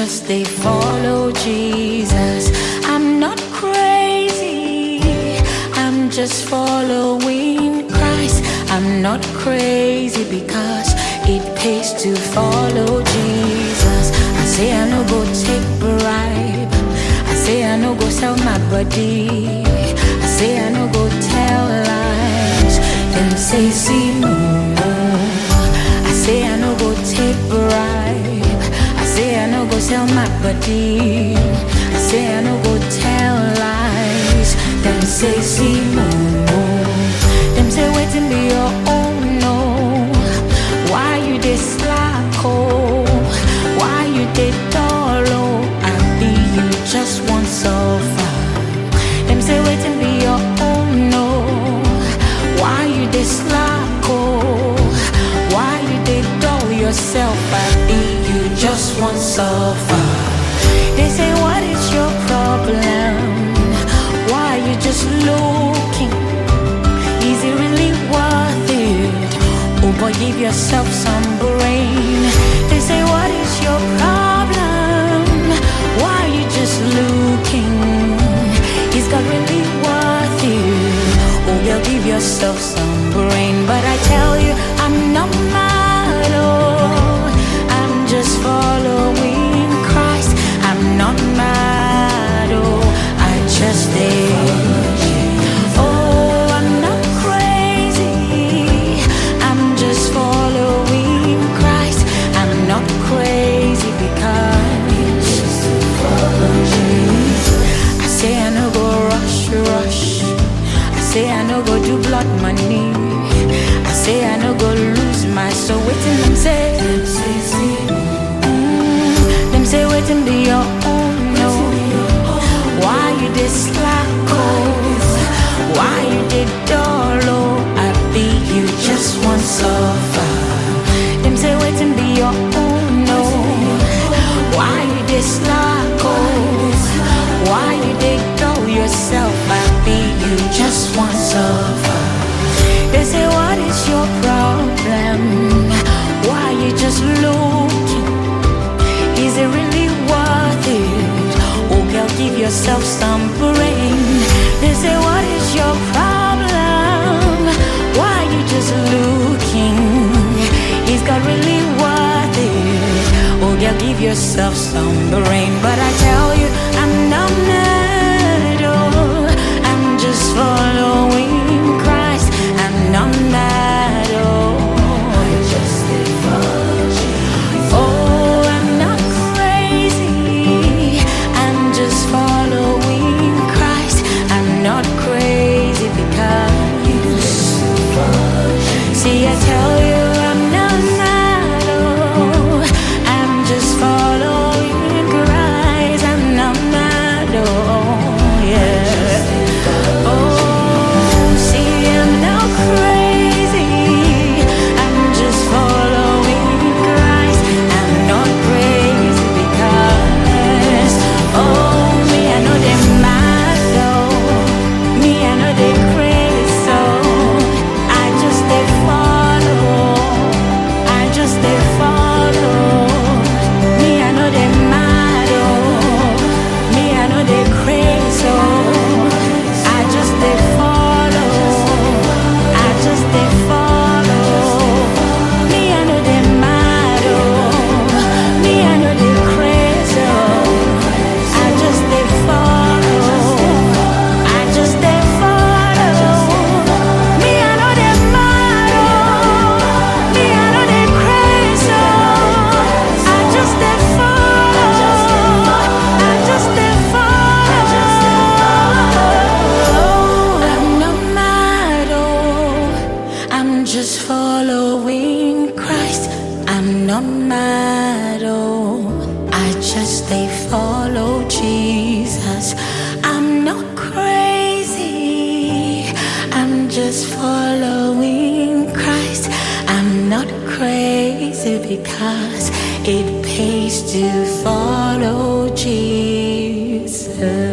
just they follow Jesus. I'm not crazy, I'm just following Christ. I'm not crazy because it pays to follow Jesus. I say I no go take bribe. I say I no go sell my body. I say I no go tell lies. Them say see no. I say I no go take bribe. I say I no go sell my body. I say I no go tell lies. Them say see no. Them say waiting be your own no. Why you dey slack oh? Why you dey dull oh? I be you just want suffer. Them say waiting be your own no. Why you dey slack oh? Why you dey dull yourself? I be you just want suffer. They say what is your problem? Why you just looking? Is it really worth it? Oh boy, give yourself some brain. They say, What is your problem? Why you just looking? Is God really worth it? Oh, girl, give yourself some brain. But I tell you, I'm not mad. Oh, I'm just following Christ. I'm not mad. Oh, I just did. Oh, I'm not crazy. I'm just following Christ. I'm not crazy because I say I no go rush, rush. I say I no go do blood money. I say I no go lose my soul. Waiting them say, Mm, them say waiting be your own no. Why you dey slack oh? Why you dey dull oh? I be you just want suffer. Them say waiting be your own no. Why you dey slack oh? Why you dey dull yourself? I be you just want suffer. They say what is your problem? Why you just looking? Is it really worth it? Oh, girl, give yourself some brain. They say, What is your problem? Why you just looking? Is God really worth it? Oh, girl, give yourself some brain. But I tell you, I'm not mad. Oh, I'm just following Christ. I'm not mad. Oh, Oh, I'm not crazy. I'm just following Christ. I'm not crazy because. See, I tell you, I'm not mad. Oh, I'm just following Christ. I'm not mad. Oh, yeah. Oh, see, I'm not crazy. I'm just following Christ. I'm not crazy because, oh, me, I know they mad though. Me, I know they crazy, so I just they follow. I just they follow. Me, I know they mad oh. Me, I know they crazy, so I just they follow. I just they follow. Me, I know they mad oh. Me, I know they crazy, oh. I just they follow. I just they follow. Me, I know they mad oh. Me, I know they crazy, oh. I just they follow. I just they follow. I'm not mad oh. I'm just following Christ. I'm not mad oh. I just they follow Jesus. I'm not crazy. I'm just following Christ. I'm not crazy because it pays to follow Jesus.